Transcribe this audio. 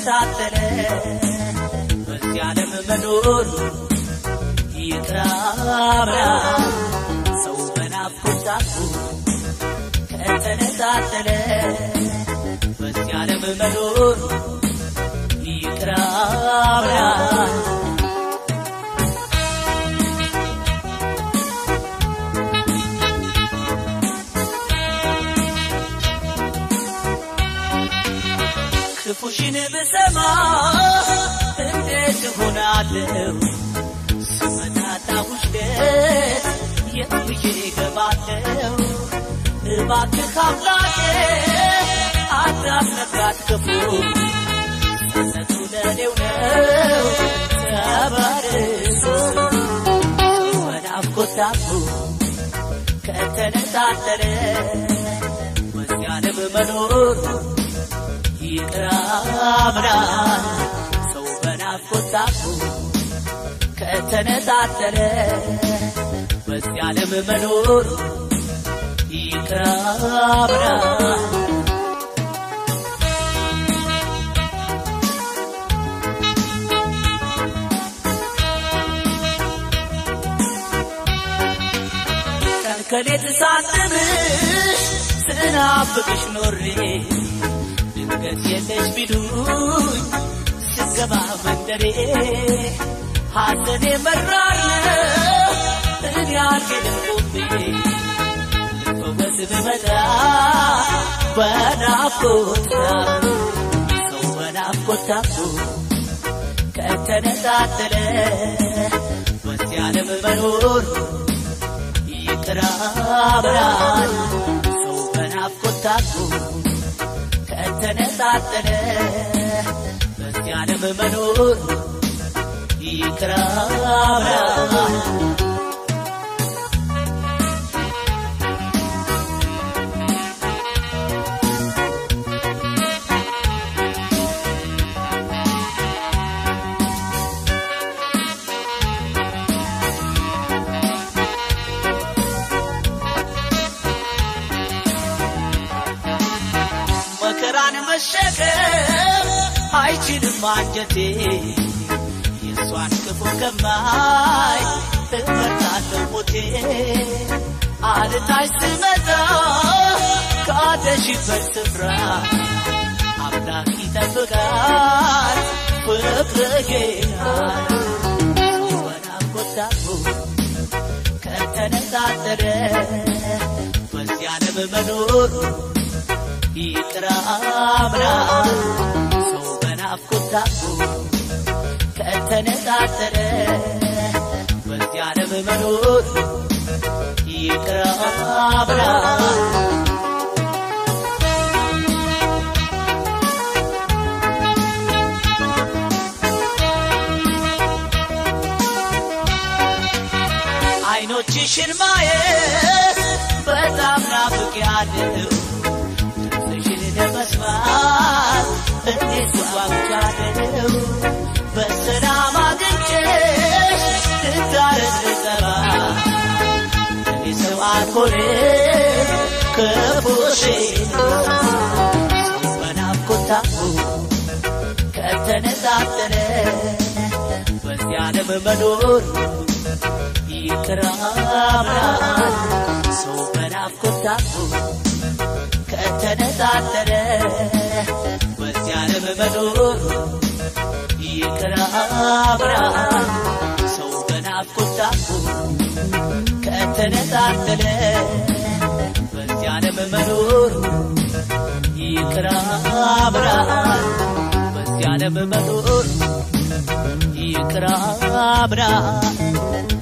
ከተነጣጠለ በዚህ ዓለም መኖር ይቅራብራል ሰው በናፍቆት ታፉ ከተነጣጠለ በዚህ ዓለም መኖር ይቅራብራል ክፉሽን ብሰማ እንዴት እሆናለሁ? ስመጣጣሁሽ ደስ የት ብዬ እገባለሁ? እባክህ አምላኬ አታስነካት ክፉ ሰነቱ ለኔው ነው ተባርኮ በናፍቆት ታፉ ከተነጣጠለ በዚህ ዓለም መኖር ይቅራብራል ሰው በናፍቆት ታፉ ከተነጣጠለ በዚህ ዓለም መኖር ይቅራብራል ከሌት ሳንምሽ ስናፍቅሽ ኖሬ ድንገት የለሽ ቢሉኝ ስገባ መንደሬ ሐዘኔ መራር ነው እኔ አልሄድም ቆሜ ልፈወስ ብመጣ በናፍቆት ሰው በናፍቆት ታፍቶ ከተነጣጠለ በዚህ ዓለም መኖር ይቅራብራል ሰው በናፍቆት ታፍቶ ከተነጣጠለ በዚህ ዓለም መኖር ይቅራብራል መከራን መሸከም አይችልም አንጀቴ የእሷን ክፉ ከማይ እመርጣለሁ ሞቴ አልታች ስመጣ ካለሽበት ስፍራ አምላክ ይጠብቃል ፍቅር ጌታ በናፍቆት ታፉ ከተነጣጠለ በዚህ ዓለም መኖር ይቅራብራል ሰው በናፍቆት ታፉ ከተነጣጠለ በዚህ ዓለም መኖር ይቅራብራል አይኖችሽን ማየት በጣም ናፍቄያለሁ ድምፅሽን ለመስማት እንዴት ጓጉቻለሁ በሰላም አግኝቼሽ ልታረቅ ልጠባ እኔ ሰው አልሆንም ክፉሽን ሰው በናፍቆት ታፉ ከተነጣጠለ በዚህ ዓለም መኖር ይቅራብራል ሰው በናፍቆት ታፉ ከተነጣጠለ በዚህ ዓለም መኖር ይቅራብራል ሰው በናፍቆት ታፉ ከተነጣጠለ በዚህ ዓለም መኖር ይቅራብራል በዚህ ዓለም መኖር ይቅራብራል